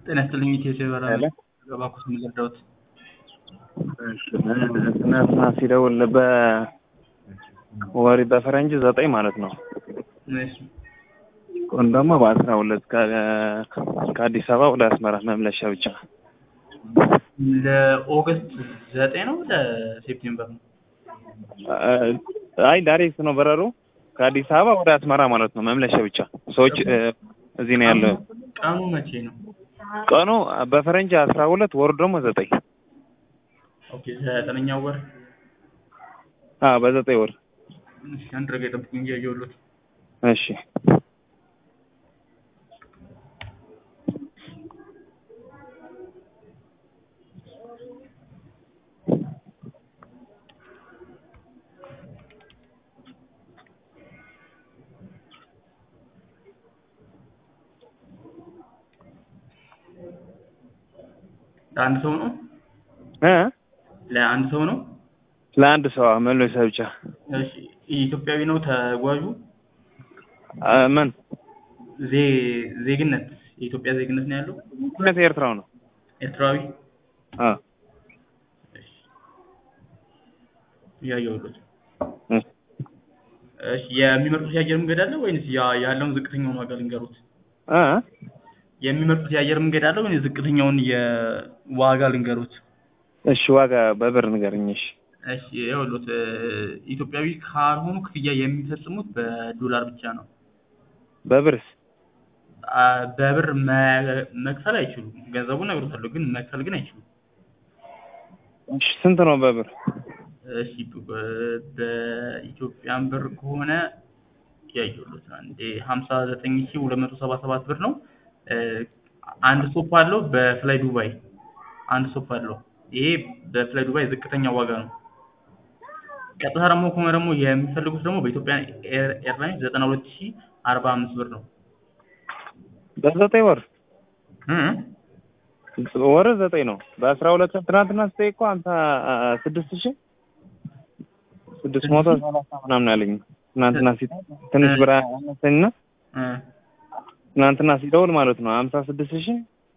ጤና ይስጥልኝ ኢትዮ በራ ሄሎ ገባኩት የምዘርዳውት ትናንትና ሲደውል በወሪ በፈረንጅ ዘጠኝ ማለት ነው። ቀን ደግሞ በአስራ ሁለት ከአዲስ አበባ ወደ አስመራ መምለሻ ብቻ ለኦገስት ዘጠኝ ነው ለሴፕቴምበር ነው? አይ ዳይሬክት ነው በረሩ ከአዲስ አበባ ወደ አስመራ ማለት ነው መምለሻ ብቻ። ሰዎች እዚህ ነው ያለው። ቀኑ መቼ ነው? ቀኑ በፈረንጅ አስራ ሁለት ወሩ ደግሞ ዘጠኝ ኦኬ ዘጠነኛው ወር አዎ በዘጠኝ ወር እሺ፣ አንድ ረጋ የጠብቁኝ እንጂ ያየሁት እሺ ለአንድ ሰው ነው እ ለአንድ ሰው ነው? ለአንድ ሰው መመለሻ ብቻ። እሺ ኢትዮጵያዊ ነው ተጓዡ? አ፣ ምን ዜ- ዜግነት የኢትዮጵያ ዜግነት ነው ያለው? ሁለት ኤርትራው ነው። ኤርትራዊ? አ እያየሁት። እ እሺ የሚመርጡት የአየር መንገድ አለ ወይንስ ያ- ያለውን ዝቅተኛውን ዋጋ ልንገሩት? አ የሚመርጡት የአየር መንገድ አለ ወይንስ ዝቅተኛውን የዋጋ ልንገሩት? እሺ ዋጋ በብር ንገረኝ። እሺ እሺ ይኸውልዎት እ፣ ኢትዮጵያዊ ካልሆኑ ክፍያ የሚፈጽሙት በዶላር ብቻ ነው። በብርስ አ፣ በብር መ- መክፈል አይችሉም። ገንዘቡን እነግሮታለሁ ግን መክፈል ግን አይችሉም። እሺ ስንት ነው በብር? እሺ በ- በኢትዮጵያን ብር ከሆነ ያየሁት አንዴ ሀምሳ ዘጠኝ ሺህ ሁለት መቶ ሰባ ሰባት ብር ነው። እ፣ አንድ ስቶፕ አለው በፍላይ ዱባይ አንድ ስቶፕ አለው። ይሄ በፍላይ ዱባይ ዝቅተኛ ዋጋ ነው። ቀጥታ ደግሞ ከሆነ ደግሞ የሚፈልጉት ደግሞ በኢትዮጵያ ኤር- ኤርላይንስ ዘጠና ሁለት ሺህ አርባ አምስት ብር ነው። በዘጠኝ ወር እ እ ወር ዘጠኝ ነው። በአስራ ሁለት ትናንትና ስጠኝ እኮ ሀምሳ ስድስት ሺህ ስድስት መቶ ሰላሳ ምናምን አለኝ። ትናንትና ሲ ትንሽ ብር አነሰኝና እ ትናንትና ሲደውል ማለት ነው ሀምሳ ስድስት ሺህ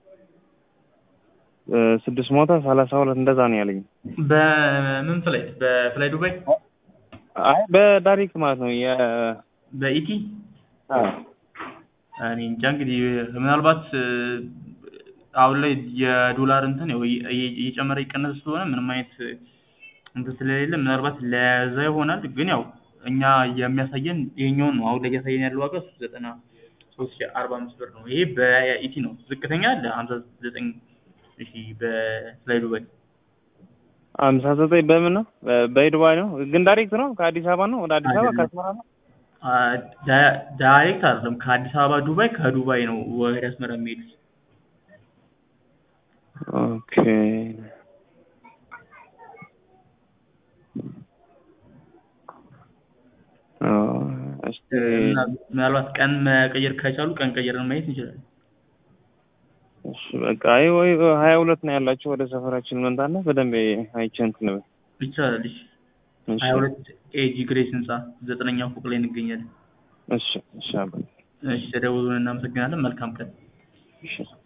ስድስት መቶ ሰላሳ ሁለት እንደዛ ነው ያለኝ። በምን ፍላይት? በፍላይ ዱባይ አይ በዳይሬክት ማለት ነው የ በኢቲ አ እኔ እንጃ እንግዲህ ምናልባት እ፣ አሁን ላይ የዶላር እንትን ያው እየ- እየ- እየጨመረ እየቀነሰ ስለሆነ ምንም አይነት እ፣ እንትን ስለሌለ ምናልባት ለዛ ይሆናል። ግን ያው እኛ የሚያሳየን ይሄኛውን ነው። አሁን ላይ እያሳየን ያለው ዋጋ ዘጠና ሶስት ሺህ አርባ አምስት ብር ነው። ይሄ በኢቲ ነው። ዝቅተኛ አለ ሀምሳ ዘጠኝ ሺህ በፍላይ ዱባይ ሀምሳ ዘጠኝ በምን ነው? በ- በዱባይ ነው ግን ዳይሬክት ነው ከአዲስ አበባ ነው ወደ አዲስ አበባ አይደለም። ከአስመራ ነው። አ፣ ዳ- ዳይሬክት አይደለም ከአዲስ አበባ ዱባይ፣ ከዱባይ ነው ወደ አስመራ የሚሄዱት። ኦኬ ኦ፣ እስቲ ምና- ምናልባት ቀን መቀየር ከቻሉ ቀን ቀየርን ማየት እንችላለን። እሺ በቃ አይ ወይ ሀያ ሁለት ነው ያላቸው ወደ ሰፈራችን መንታና በደንብ አይቼ እንትን በል። ይቻላል። እሺ እሺ ሀያ ሁለት ኤጂ ግሬስ ህንጻ ዘጠነኛው ፎቅ ላይ እንገኛለን። እሺ እሺ አባ እሺ ተደውሉን እናመሰግናለን። መልካም ቀን። እሺ